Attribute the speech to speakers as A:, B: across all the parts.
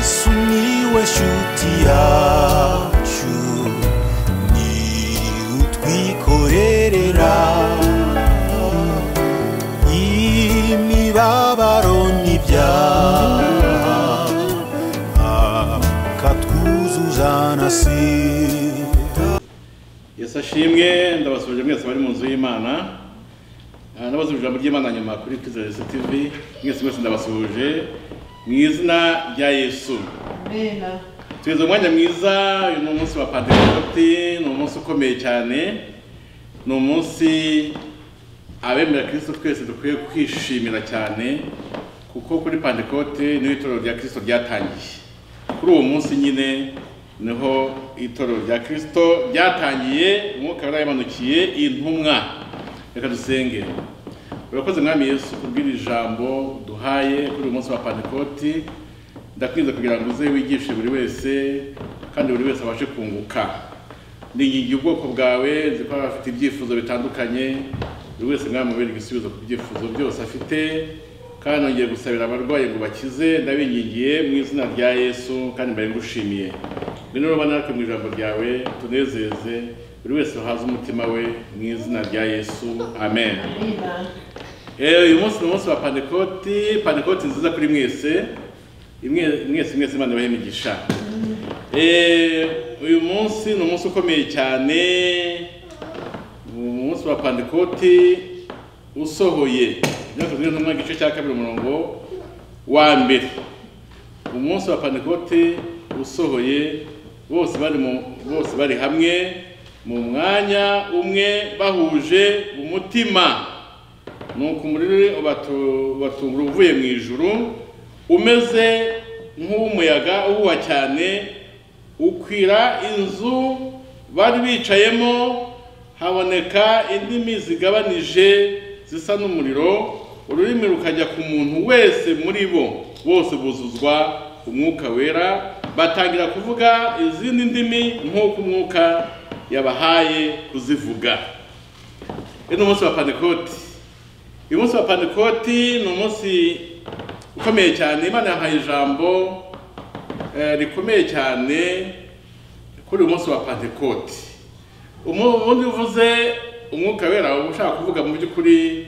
A: Sumiłeś utiaciu Ni utwikorerera Imibabaro n'ibyaha Akatwuzuza na sida
B: yesu ashimwe ndabasubije mwese bari mu nzu y'imana Ah, ndabasubije ijambo ry'imana nyuma kuri twizere yesu tv mwese mwese ndabasubije mu izina rya yesu
C: Amena.
B: tugeze umwanya mwiza uyu ni umunsi wa pantekote ni umunsi ukomeye cyane ni umunsi abemera kristo twese dukwiye kwishimira cyane kuko kuri pantekote niho itorero rya kristo ryatangiye kuri uwo munsi nyine niho itorero rya kristo ryatangiye umwuka wari yamanukiye intumwa reka dusenge urakoze mwami yesu kubwira ijambo duhaye kuri uyu munsi wa pantekote ndakwinze kugira ngo uze wigishe buri wese kandi buri wese abashe kunguka ningingiye ubwoko bwawe nzi ko abafite ibyifuzo bitandukanye buri wese mwamubere igisubizo ku byifuzo byose afite kandi nongeye gusabira abarwayi ngo bakize ndabingingiye mu izina rya yesu kandi mbaye ngushimiye ngwino ruba natwe mu ijambo ryawe tunezeze buri wese wahaze umutima we mu izina rya yesu amen
C: Amena.
B: Eh, uyu munsi ni umunsi wa pantekoti pantekoti nziza kuri mwese imwe mwese mwese imana ibahe imigisha Eh, uyu munsi ni umunsi ukomeye cyane ni umunsi wa pantekoti usohoye imyaka zirindwi n'umwe igice cya kabiri umurongo wa mbere umunsi wa pantekoti usohoye bose bari mu bose bari hamwe mu mwanya umwe bahuje umutima nuko umuriro ubatu- ubatungura uvuye mu ijuru umeze nk'uw'umuyaga uhuha cyane ukwira inzu bari bicayemo haboneka indimi zigabanije zisa n'umuriro ururimi rukajya ku muntu wese muri bo bose buzuzwa umwuka wera batangira kuvuga izindi ndimi nk'uko umwuka yabahaye kuzivuga uyu ni umunsi wa pantekoti uyu munsi wa pantekoti ni umunsi ukomeye cyane imana yahaye ijambo eh, rikomeye cyane kuri uyu munsi wa pantekoti Umu- ubundi uvuze umwuka wera uba ushaka kuvuga mu by'ukuri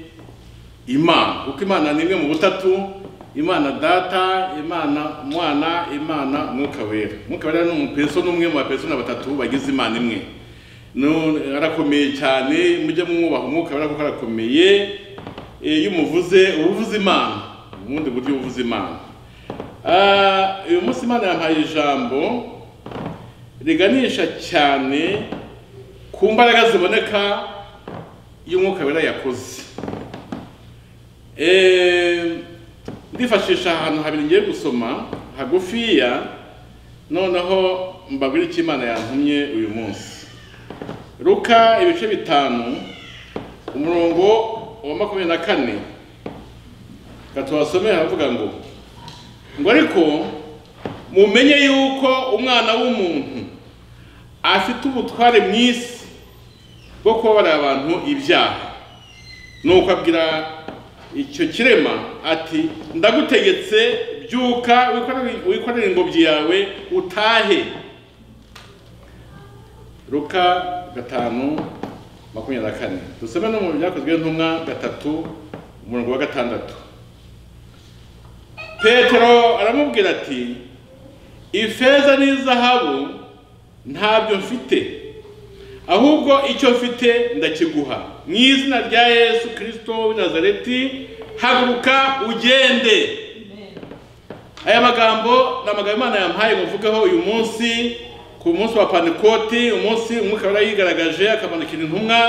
B: imana kuko imana ni imwe mu butatu imana data imana mwana imana mwuka wera umwuka wera ni umupeso ni umwe mu bapesona batatu bagize imana imwe Nu- arakomeye cyane mujye mwubaha umwuka wera kuko arakomeye Eh, iyo umuvuze uba uvuze imana mu bundi buryo uba uvuze imana Ah, uyu munsi imana yampaye ijambo riganisha cyane ku mbaraga ziboneka iyo umwuka wera yakoze Eh, ndifashisha ahantu habiri ngiye gusoma hagufiya noneho mbabwira icyo imana yantumye uyu munsi ruka ibice bitanu umurongo wa makumyabiri na kane reka tubasomere haravuga ngo ngo ariko mumenye yuko umwana w'umuntu afite ubutware mu isi bwo kubabarira abantu ibyaha nuko abwira icyo kirema ati ndagutegetse byuka wikorere- wikorere ingobyi yawe utahe ruka gatanu makumyabiri na kane dusome no mu byakozwe n'intumwa gatatu umurongo wa gatandatu petero aramubwira ati ifeza n'izahabu ntabyo mfite ahubwo icyo mfite ndakiguha mu izina rya yesu kirisito w'i nazareti haguruka ugende aya magambo ni amagambo imana yampaye muvugeho uyu munsi ku munsi wa pantekoti umunsi umwuka wera yigaragaje akamanukira intumwa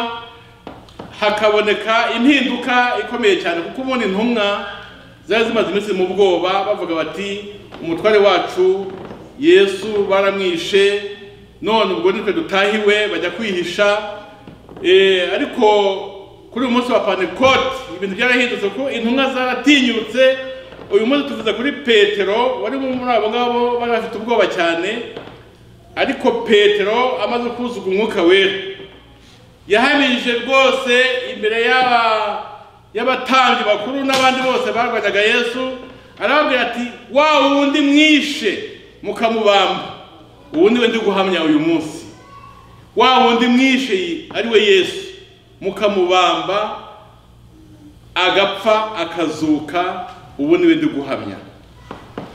B: hakaboneka impinduka ikomeye cyane kuko ubundi intumwa zari zimaze iminsi mu bwoba bavuga bati umutware wacu yesu baramwishe none ubwo nitwe dutahiwe bajya kwihisha Eh, ariko kuri uyu munsi wa pantekoti ibintu byarahindutse kuko intumwa zaratinyutse uyu munsi tuvuze kuri petero wari muri abo ngabo bari bafite ubwoba cyane ariko petero amaze kuzuga umwuka wera yahamije rwose imbere y'aba- y'abatambyi bakuru n'abandi bose barwanyaga yesu arababwira ati wa wundi mwishe mukamubamba ubu niwe ndi guhamya uyu munsi wa wundi mwishe ariwe yesu mukamubamba agapfa akazuka ubu niwe ndi guhamya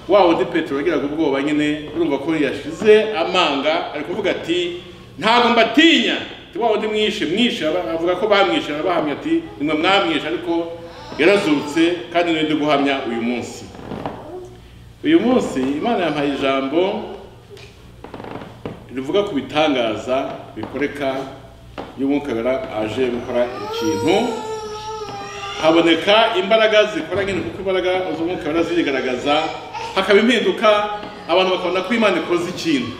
B: wa wundi petero yagiraga ubwoba nyine urumva ko yashize amanga ari kuvuga ati ntabwo mbatinya ati wa wundi mwishe mwishe aba- avuga ko bamwishe arabahamya ati nimwe mwamwishe ariko yarazutse kandi niwe ndi guhamya uyu munsi uyu munsi imana yampaye ijambo rivuga ku bitangaza bikoreka iyo umwuka wera aje gukora ikintu haboneka imbaraga zikora nyine kuko imbaraga z'umwuka wera zirigaragaza hakaba impinduka abantu bakabona ko imana ikoze ikintu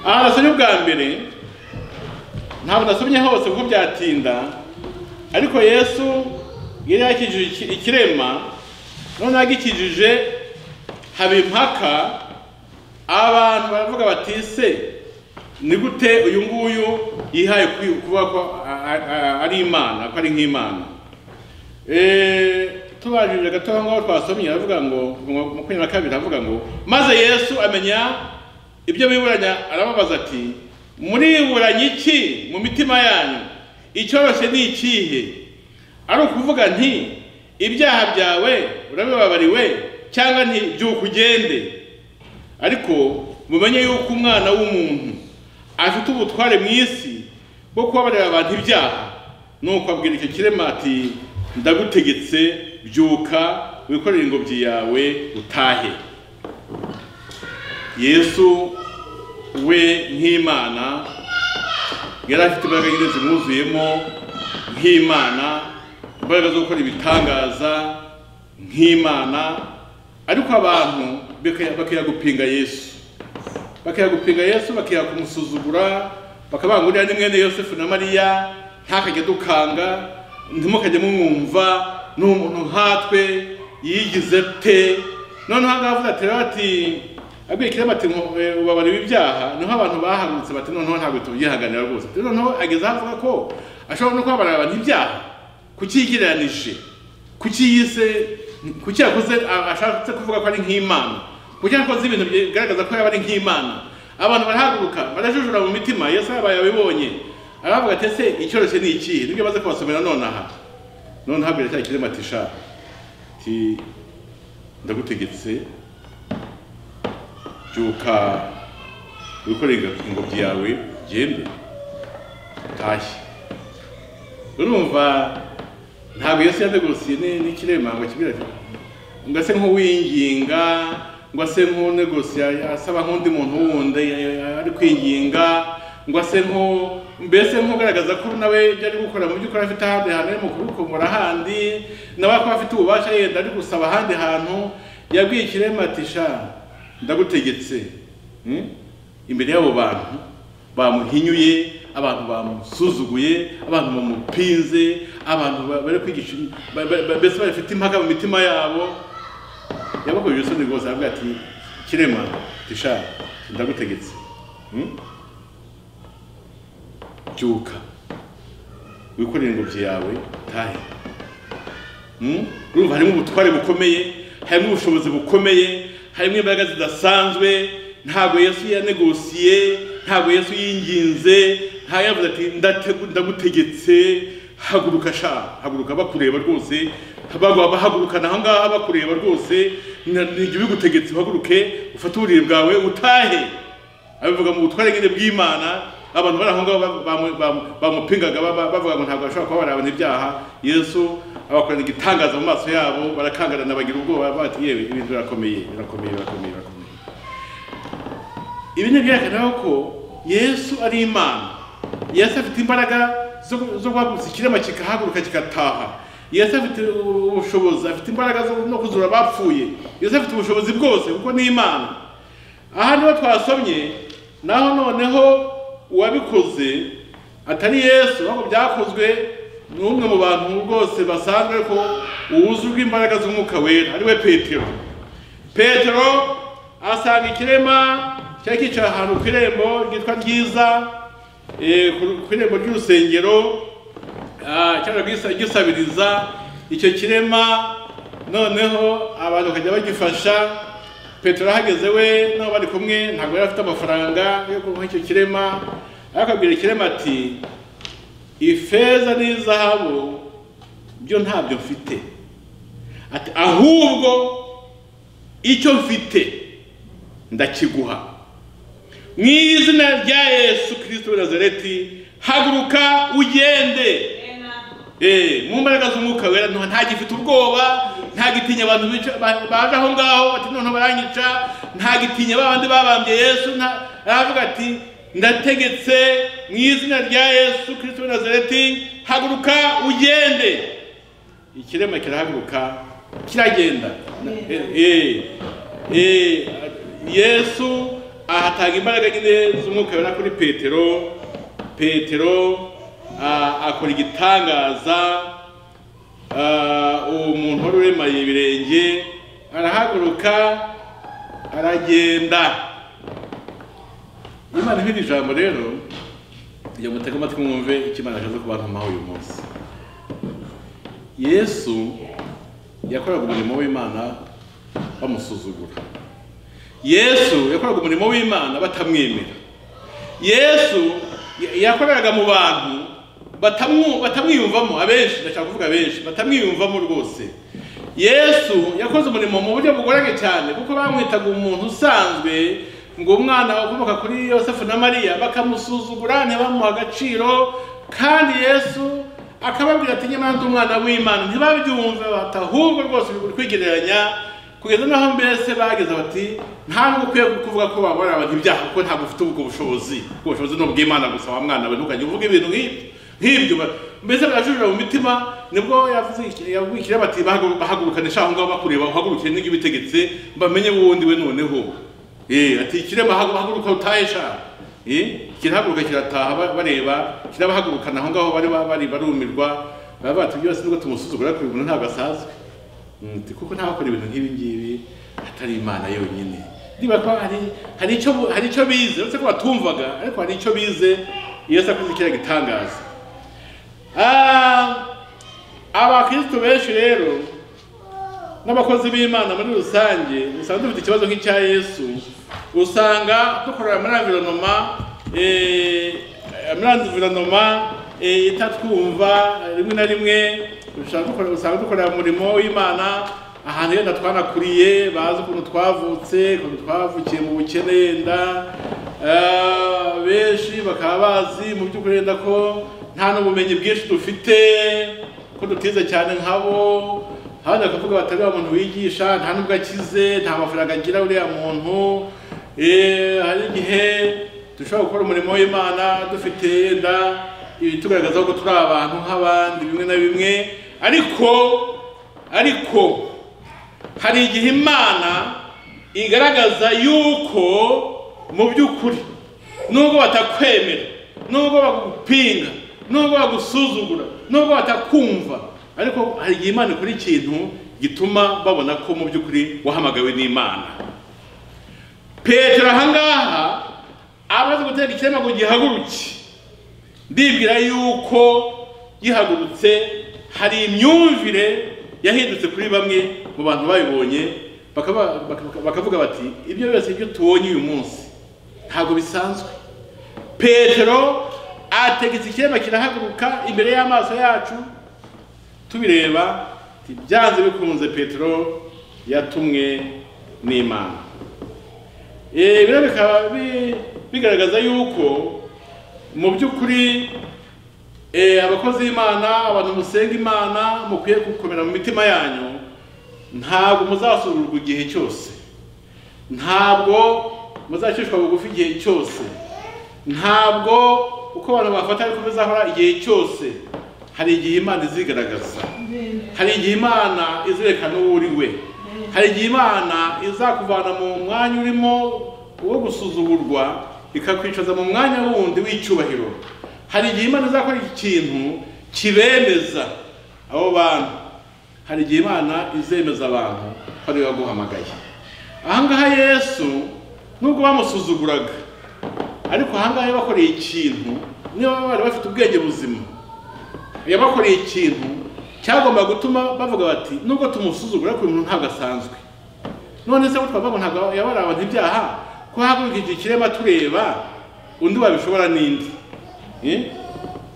B: aha nasomye ubwa mbere ntabwo nasomye hose kuko byatinda ariko yesu yari yakijije iki- ikirema noneho agikijije haba impaka abantu baravuga bati se ni gute uyu nguyu yihaye kwi- kuba ko a- a- a- ari imana ko ari nk'imana Eh, tubajije gato aho ngaho twasomye aravuga ngo mu- makumyabiri na kabiri aravuga ngo maze yesu amenya ibyo biburanya arababaza ati muriburanya iki mu mitima yanyu icyoroshye ni ikihe ari ukuvuga nti ibyaha byawe urabibabariwe cyangwa nti byuka ugende ariko mumenye yuko umwana w'umuntu afite ubutware mu isi bwo kubabarira abantu ibyaha nuko abwira icyo kirema ati ndagutegetse byuka wikorere ingobyi yawe utahe yesu we nk'imana yari afite imbaraga nyine zimwuzuyemo nk'imana imbaraga zo gukora ibitangaza nk'imana ariko abantu baka- bakajya gupinga yesu bakajya gupinga yesu bakajya kumusuzugura bakavuga ngo uriya ni mwene yosefu na mariya ntakajya dukanga ntimukajye mumwumva ni umuntu nkatwe yigize te noneho aha ngaha avuga ati rero ati abwiye kirema ati ngo, eh, ubabarira ibyaha niho abantu bahagurutse bati noneho ntabwo tubyihanganira rwose Ati, noneho ageze aho avuga ko ashobora no kubabarira abantu ibyaha kuki yigereranije kuki yise kuki yakoze a- ashatse kuvuga ko ari nk'imana kuki yakoze ibintu bigaragaza ko yaba ari nk'imana abantu barahaguruka barajujura mu mitima yesu yabaye abibonye aravuga ati ese icyoroshye ni ikihe nibyo baze kubasomera nonaha noneho abwira cya kirema ati sha ati ndagutegetse byuka wikoreye ingo- ingobyi yawe ugende utashye urumva ntabwo yesu yanegorusiye ni- n'ikirema ngo kibwira ati ngo ase nk'uwinginga ngo ase nk'unegosiya asaba nk'undi muntu wundi eh, eh, ari kwinginga ngo ase nk'u mbese nk'ugaragaza ko nawe ibyo ari gukora mu by'ukuri afite ahandi hantu ari mu kubikomora ahandi nawe akaba afite ububasha yenda ari gusaba ahandi hantu yabwiye ikirema ati sha ndagutegetse hmm? imbere y'abo bantu bamuhinyuye abantu bamusuzuguye abantu bamupinze abantu ba- bari kwigisha ba- ba- ba- mbese bafite impaka mu mitima yabo yabakojeje isoni rwose aravuga ati kirema tisha ndagutegetse Hmm? byuka wikorere ingobyi yawe tahe Mm? urumva harimo ubutware bukomeye harimo ubushobozi bukomeye harimo imbaraga zidasanzwe ntabwo yesu yanegosiye ntabwo yesu yinginze nta yavuze ati "Ndate- ndagutegetse haguruka sha haguruka bakureba rwose bagwa bahagurukana aha ngaha bakureba rwose "Na- nijye ubigutegetse uhaguruke ufate uburiri bwawe utahe abivuga mu butware nyine bw'imana abantu bari aho ngaho ba- bamu- bamu- bamupingaga ba- ba- bavuga ngo ntabwo bashobora kuba abantu ibyaha yesu abakorana igitangaza mu maso yabo barakangarana bagira ubwoba bati yewe ibintu birakomeye birakomeye birakomeye birakomeye ibi ni ibyerekana ko yesu ari imana yesu afite imbaraga zo zo guhagurutsa ikirema kikahaguruka kigataha yesu afite ubushobozi afite imbaraga zo no kuzura abapfuye yesu afite ubushobozi bwose kuko ni imana aha niho twasomye naho noneho uwabikoze atari yesu ahubwo byakozwe n'umwe mu bantu rwose basanzwe ariko uwuzuzwa imbaraga z'umwuka wera ariwe petero petero asanga ikirema cyari kicaye ahantu ku irembo ryitwa ryiza eh, ku- ku irembo ry'urusengero Ah, cyangwa gisa- gisabiriza icyo kirema noneho abantu bakajya bagifasha petero ahageze we n'abo bari kumwe ntabwo yari afite amafaranga yo kunywa icyo kirema ariko abwira ikirema ati ifeza n'izahabu byo ntabyo mfite ati ahubwo icyo mfite ndakiguha mu izina rya yesu kirisito w'i nazareti haguruka ugende Eh, mu mbaraga z'umwuka wera nta ntagifite ubwoba ntagitinya abantu bica- ba- baje aho ngaho ati none baranyica ntagitinya babandi babambye yesu nta- aravuga ati ndategetse mu izina rya yesu kirisito w'i nazareti haguruka ugende ikirema kirahaguruka kiragenda Eh, eh, yesu ahatanga imbaraga nyine z'umwuka wera kuri petero petero ah, akora igitangaza Ah, uwo muntu wari uremaye ibirenge arahaguruka aragenda imana ihira ijambo rero kugira ngo mutege amatwi mwumve icyo imana ashaka kubantamaho uyu munsi yesu yakoraga umurimo w'imana bamusuzugura yesu yakoraga umurimo w'imana batamwemera yesu ya- yakoreraga mu bantu batamwu- batamwiyumvamo abenshi ndashaka kuvuga abenshi batamwiyumvamo rwose yesu yakoze umurimo mu buryo bugoranye cyane kuko bamwitaga umuntu usanzwe ngo umwana ukomoka kuri yosefu na mariya bakamusuzugura ntibamuha agaciro kandi yesu akababwira ati nyamara ndi umwana w'imana ntibabyumve bati ahubwo rwose uri kwigereranya kugeza naho mbese bageze bati ntabwo ukwiye kuvuga ko wabona abantu ibyaha kuko ntabwo ufite ubwo bushobozi ubwo bushobozi ni ubw'imana gusa wa mwana we ntukajya uvuga ibintu nk'ibyo nk'ibyo ba- mbese barajurira mu mitima nibwo yavuze iki- yavuze ikirema ati "Bahagu- bahagurukane sha aho ngaho bakureba uhagurukire n'ibyo ubitegetse bamenye wundi we noneho Eh, ati ikirema hagu- haguruka utahe sha Eh, kirahaguruka kirataha ba- bareba kirabahagurukana aho ngaho bari bari barumirwa baba bati byose nubwo tumusuzugura ariko uyu muntu ntabwo asazwe Nti kuko ntabakora ibintu nk'ibi ngibi atari imana yonyine niba ko hari hari icyo bu- hari icyo bize uretse ko batumvaga ariko hari icyo bize yesu akoze kiriya gitangaza Ah, abakristo benshi rero n'abakozi b'imana muri rusange usanga dufite ikibazo nk'icya yesu usanga dukorera muri environoma eh, muri environoma eh, itatwumva rimwe na rimwe usanga dukora- usanga dukorera umurimo w'imana ahantu yenda twanakuriye bazi ukuntu twavutse ukuntu twavukiye mu bukene yenda Ah, benshi bakaba bazi mu by'ukuri yenda ko nta n'ubumenyi bwinshi dufite ko dutize cyane nkabo hano bakavuga batari wa muntu wigisha nta nubwo akize nta mafaranga agira uriya muntu Eh, hari igihe dushobora gukora umurimo w'imana dufite yenda ibitugaragaza ko turi abantu nk'abandi bimwe na bimwe ariko ariko hari igihe imana igaragaza yuko mu by'ukuri nubwo batakwemera nubwo bagupinga nubwo bagusuzugura nubwo batakumva ariko hari igihe imana ikora ikintu gituma babona ko mu by'ukuri wahamagawe n'imana petero ahangaha amaze gutera ikirema ngo gihaguruke ndibwira yuko gihagurutse hari imyumvire yahindutse kuri bamwe mu bantu babibonye bakaba- baka- bakavuga bati ibyo byose byo tubonye uyu munsi ntabwo bisanzwe petero ategetse ikirema kirahaguruka imbere y'amaso yacu tubireba ati, byanze bikunze petero yatumwe n'imana Eh, bino bikaba bi- bigaragaza yuko mu by'ukuri eh, abakozi b'imana abantu musenga imana mukwiye gukomera mu mitima yanyu ntabwo muzasuzugurwa igihe cyose ntabwo muzacishwa bugufi igihe cyose ntabwo uko abantu bafata ariko bizahora igihe cyose hari igihe imana izigaragaza hari igihe imana izerekana uwo uri we hari igihe imana izakuvana mu mwanya urimo wo gusuzugurwa ikakwicaza mu mwanya wundi w'icyubahiro hari igihe imana izakora ikintu kibemeza abo bantu hari igihe imana izemeza abantu ko ariyo yaguhamagaye ahangaha yesu nubwo bamusuzuguraga ariko ahangaha yabakoreye ikintu niba bari bafite ubwenge buzima yabakoreye ikintu cyagomba gutuma bavuga bati nubwo tumusuzugura ariko uyu muntu ntabwo asanzwe none se twavuga ngo ntabwo yabaraba ntibyaha ko hahagurukije ikirema tureba undi wabishobora n'indi Eh?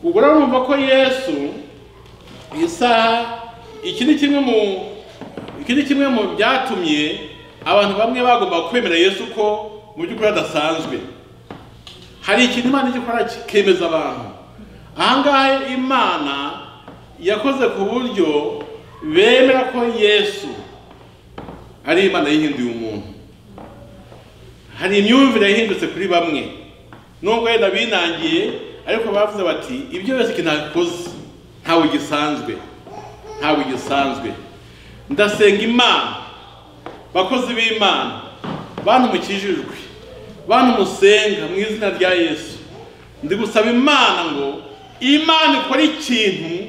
B: ubwo rero urumva ko yesu isaha iki ni kimwe mu iki ni kimwe mu byatumye abantu bamwe bagomba kwemera yesu ko mu by'ukuri adasanzwe hari ikintu imana ijya ikora kikemeza abantu ahangaha imana yakoze ku buryo bemera ko yesu ari imana yihinduye umuntu hari imyumvire yahindutse kuri bamwe nubwo wenda binangiye ariko bavuze bati ibyo byose ikintu ntabikoze ntabwo gisanzwe ntabwo gisanzwe ndasenga imana bakozi b'imana bantu mukijijwe bantu musenga mu izina rya yesu ndi gusaba imana ngo imana ikore ikintu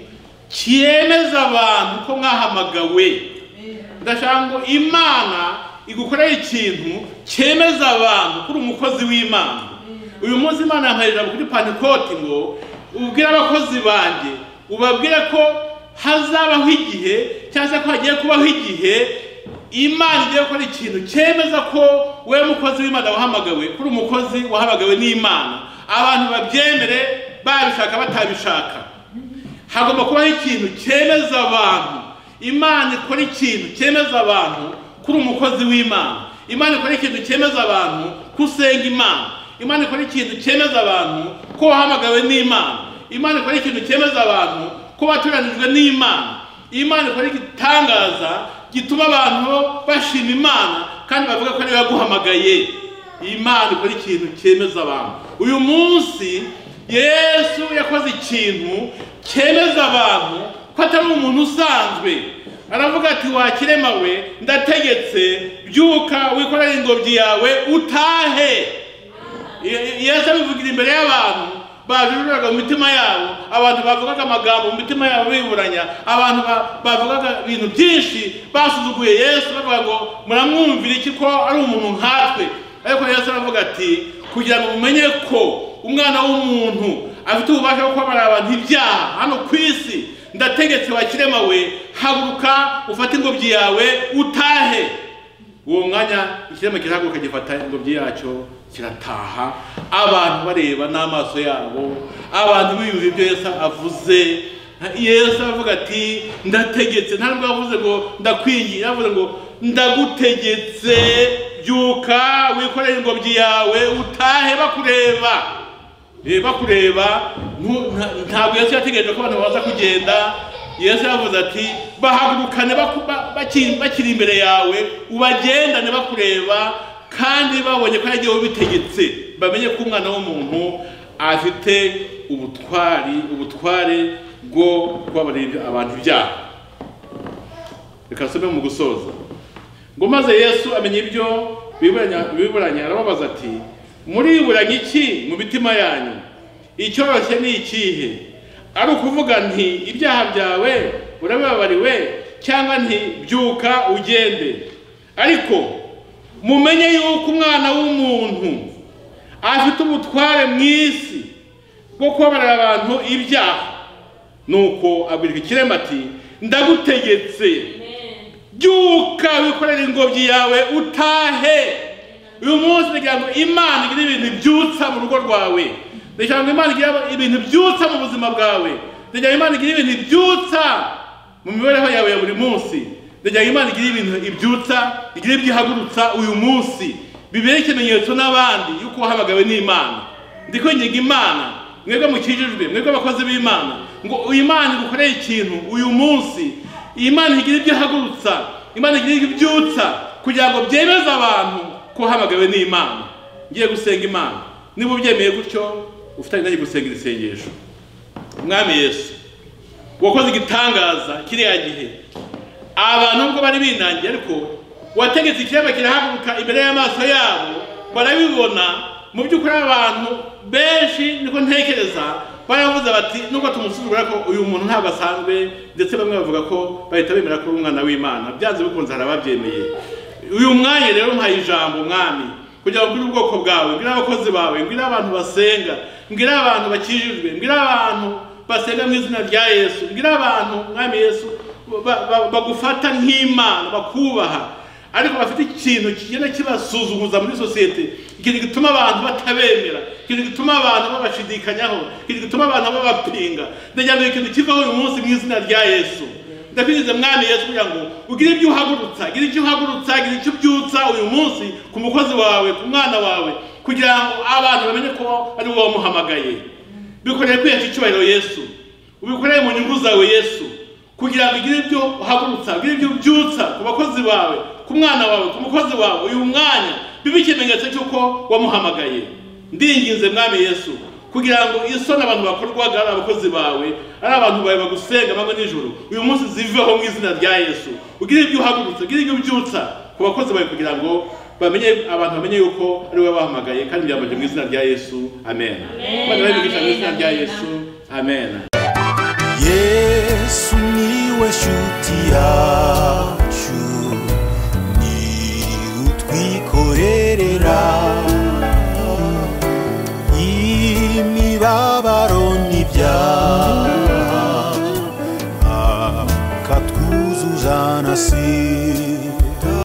B: cyemeza abantu ko mwahamagawe ndashaka ngo imana igukorere ikintu cyemeza abantu ko uri umukozi w'imana uyu munsi imana yampaye ijambo kuri pantikoti ngo ubwire abakozi banjye ubabwire ko hazabaho igihe cyangwa se ko hagiye kubaho igihe imana igiye gukora ikintu cyemeza ko we mukozi w'imana wahamagawe kuri umukozi wahamagawe n'imana abantu babyemere babishaka batabishaka hagomba kubaho ikintu cyemeza abantu imana ikora ikintu cyemeza abantu kuri umukozi w'imana imana ikora ikintu cyemeza abantu ko usenga imana imana ikora ikintu cyemeza abantu ko wahamagawe n'imana imana ikora ikintu cyemeza abantu ko watoranijwe n'imana imana ikora igitangaza gituma abantu bashima imana kandi bavuga ko ariyo yaguhamagaye imana ikora ikintu cyemeza abantu uyu munsi yesu yakoze ikintu cyemeza abantu ko atari umuntu usanzwe aravuga ati wakirema we ndategetse byuka wikorere ingobyi yawe utahe Ye- yesu abivugira imbere y'abantu bajuriraga mu mitima yabo abantu bavugaga amagambo mu mitima yabo biburanya abantu ba- bavugaga ibintu byinshi basuzuguye yesu bavuga ngo muramwumvira iki ko ari umuntu nkatwe ariko yesu aravuga ati kugira ngo mumenye ko umwana w'umuntu afite ububasha bwo kubabarira abantu ibyaha hano ku isi ndategetse wakirema we haguruka ufate ingobyi yawe utahe uwo mwanya ikirema kirahaguruka gifata ingobyi yacyo kirataha abantu bareba n'amaso yabo abantu biyumva ibyo yesu avuze yesu aravuga ati ndategetse nta nubwo yavuze ngo ndakwingiye yavuze ngo ndagutegetse byuka wikorere ingobyi yawe utahe bakureba Eh, bakureba ntu- nta- ntabwo yesu yategereje ko abantu baza kugenda yesu yavuze ati bahagurukane baku- ba- baki- bakiri imbere yawe ubagendane bakureba kandi babonye ko yagiye ubitegetse bamenye ko umwana w'umuntu afite ubutwari ubutware bwo kubabarira ibyo- abantu ibyaha reka nsome mu gusoza ngo maze yesu amenya ibyo biburanya biburanya arababaza ati muriburanya iki mu mitima yanyu icyoroshye ni ikihe ari ukuvuga nti ibyaha byawe urabibabariwe cyangwa nti byuka ugende ariko mumenye yuko umwana w'umuntu afite ubutware mu isi bwo kubabarira abantu ibyaha nuko abwirwa ikirema ati ndagutegetse byuka wikorere ingobyi yawe utahe uyu munsi kugira ngo imana igire ibintu byutsa mu rugo rwawe kugira ngo imana igire ibintu byutsa mu buzima bwawe kugira ngo imana igire ibintu byutsa mu mibereho yawe ya buri munsi kugira ngo imana igire ibintu ibyutsa igire ibyihagurutsa uyu munsi bibere ikimenyetso n'abandi yuko wahamagawe n'imana ndikwinginga imana mwebwe mukijijwe mwebwe abakozi b'imana ngo uyu imana igukorere ikintu uyu munsi imana igira ibyo ihagurutsa imana igira ibyo ibyutsa kugira ngo byemeze abantu ko hamagawe n'imana ngiye gusenga imana niba ubyemeye gutyo ufitanye nanjye gusenga iri sengesho mwami yesu wakoze igitangaza kiriya gihe abantu nubwo bari binangiye ariko wategetse ikiremba kirahaguruka imbere y'amaso yabo barabibona mu by'ukuri abantu benshi niko ntekereza baravuze bati nubwo tumusuzugura ko uyu muntu ntabwo asanzwe ndetse bamwe bavuga ko bahita bemera ko ari umwana w'imana byanze bikunze hari ababyemeye uyu mwanya rero mpaye ijambo mwami kugira ngo mbwire ubwoko bwawe mbwire abakozi bawe mbwire abantu basenga mbwire abantu bakijijwe mbwire abantu basenga mu izina rya yesu mbwire abantu mwami yesu ba- ba- bagufata nk'imana bakubaha ariko bafite ikintu kigenda kibasuzumuza muri sosiyete ikintu gituma abantu batabemera ikintu gituma abantu babashidikanyaho ikintu gituma abantu babapinga ndagira ngo ikintu kivaho uyu munsi mu izina rya yesu ndabirize mwami yesu kugira ngo ugire ibyo uhagurutsa gire icyo uhagurutsa gire icyo ubyutsa uyu munsi ku mukozi wawe ku mwana wawe kugira ngo abantu bamenye ko ari wowe wamuhamagaye bikoreye kwihesha icyubahiro yesu ubikoreye mu nyungu zawe yesu kugira ngo ugire ibyo uhagurutsa ugire ibyo ubyutsa ku bakozi bawe ku mwana wawe ku mukozi wawe uyu mwanya bibe ikimenyetso cy'uko wamuhamagaye ndinginze mwami yesu kugira ngo isoni abantu bakorwaga ari abakozi bawe ari abantu bawe bagusenga amanywa nijoro uyu munsi ziveho mu izina rya yesu ugire ibyo uhagurutsa ugire ibyo ubyutsa ku bakozi bawe kugira ngo bamenye abantu bamenye yuko ari wowe wahamagaye kandi byambaje mu izina rya yesu amen abana babigisha mu izina rya yesu amen
A: yesu niwe nshuti yacu ni utwikorerera imibabaro n'ibyaha akatwuzuza na sida